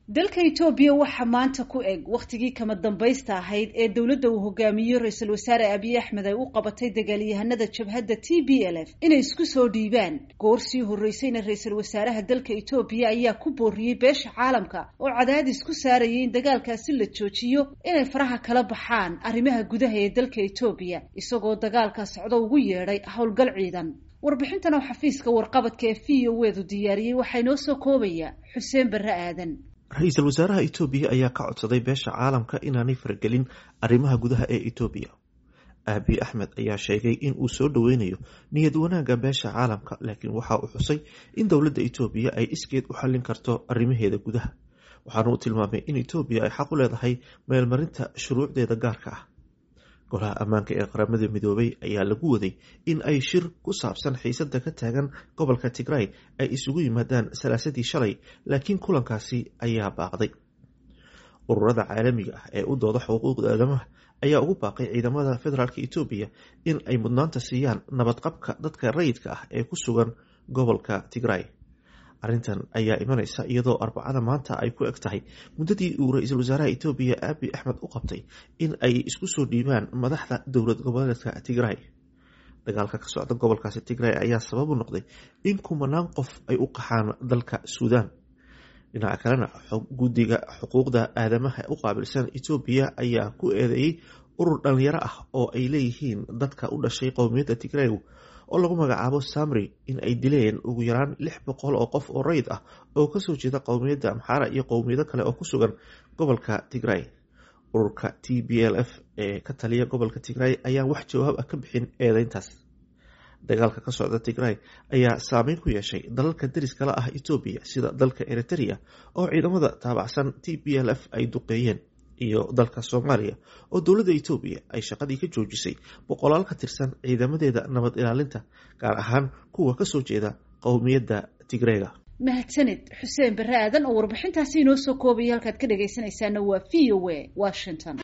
dalka etoobiya waxaa maanta ku eg wakhtigii kama dambaysta ahayd ee dowladda uu hogaamiyo ra-iisul wasaare abiy axmed ay u qabatay dagaalyahanada jabhadda t b l f inay isku soo dhiibaan goor sii horreysayna ra-iisul wasaaraha dalka etoobiya ayaa ku booriyey beesha caalamka oo cadaadis ku saarayay in dagaalkaasi la joojiyo inay faraha kala baxaan arrimaha gudaha ee dalka etoobiya isagoo dagaalka socdo ugu yeedhay howlgal ciidan warbixintan oo xafiiska warqabadka ee v o edu diyaariyey waxaa inoo soo koobaya xuseen barre aadan ra-iisul wasaaraha etoobiya ayaa ka codsaday beesha caalamka inaanay faragelin arrimaha gudaha ee etoobiya aabiy axmed ayaa sheegay in uu soo dhoweynayo niyad wanaagga beesha caalamka laakiin waxa uu xusay in dowladda etoobiya ay iskeed u xallin karto arrimaheeda gudaha waxaana uu tilmaamay in etoobiya ay xaq u leedahay meelmarinta shuruucdeeda gaarka ah golaha ammaanka ee qaramada midoobay ayaa lagu waday in ay shir ku saabsan xiisada ka taagan gobolka tigray ay isugu yimaadaan salaasadii shalay laakiin kulankaasi ayaa baaqday ururada caalamiga ah ee u dooda xuquuqda aadamaha ayaa ugu baaqay ciidamada federaalk etoobiya in ay mudnaanta siiyaan nabadqabka dadka rayidka ah ee ku sugan gobolka tigray arrintan ayaa imanaysa iyadoo arbacada maanta ay ku eg tahay muddadii uu ra-iisul wasaaraha etoobiya aabiy axmed u qabtay in ay isku soo dhiibaan madaxda dowlad goboleedka tigray dagaalka ka socda gobolkaasi tigray ayaa sabab u noqday in kumanaan qof ay u qaxaan dalka suudaan dhinaca kalena guddiga xuquuqda aadamaha u qaabilsan etoobiya ayaa ku eedeeyey urur dhalinyaro ah oo ay leeyihiin dadka u dhashay qowmiyadda tigray oo lagu magacaabo samri in ay dileen ugu yaraan lix boqol oo qof oo rayid ah oo kasoo jeeda qowmiyadda amxaara iyo qowmiyado kale oo ku sugan gobolka tigray ururka t b l f ee ka taliya gobolka tigray ayaan wax jawaab ah ka bixin eedeyntaas dagaalka ka socda tigray ayaa saameyn ku yeeshay dalalka deriskala ah etoobiya sida dalka eritrea oo ciidamada taabacsan t b l f ay duqeeyeen iyo dalka soomaaliya oo dowladda etoobiya ay shaqadii ka joojisay boqolaal ka tirsan ciidamadeeda nabad ilaalinta gaar ahaan kuwa kasoo jeeda qowmiyadda tigreega mahadsaned xuseen barre aadan oo warbixintaasi inoo soo koobaya halkaad ka dhagaysanaysaana waa v o a washington